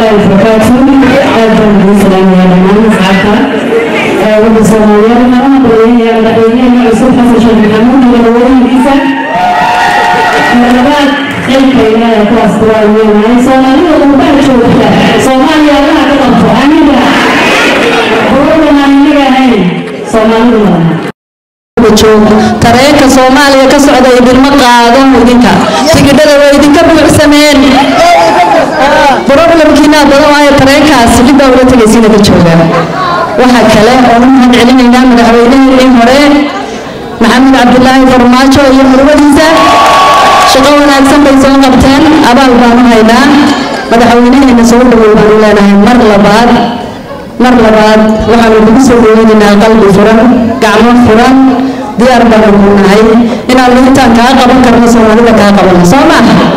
الله وبركاته أهلا بالسلام يا جماعة سعادة wadda soomaaliyeed marana badanaya madaxweynaheena cusub xasan sheekh maxamuud madaxweynihiisa marlabaad xilka ilaahay ku asturaayenahay soomaalida qurbaha joogta soomaaliya allaha ka qabto aniga quruxdan aan inaga ahayn soomaalidu tareenka soomaaliya ka socda idinma qaado idinka tigidhada way idinka buuxsameen problemkiina badan waayo tareenkaas dib baa ula tegaysiina ka jooga waxaa kale oo u mahad celinaynaa madaxweyneheenii hore maxamed cabdulaahi farmaajo iyo murwadiisa shaqo wanaagsan bay soo qabteen abaal baanu haynaa madaxweynaheena soo dhawow baanu leenahay mar labaad mar labaad waxaanu kugu soo dhaweynaynaa qalbi furan gacmo furan diyaar baanu ku nahay inaanu intaan kaa qaban karno soomaalida kaa qabano soo maaha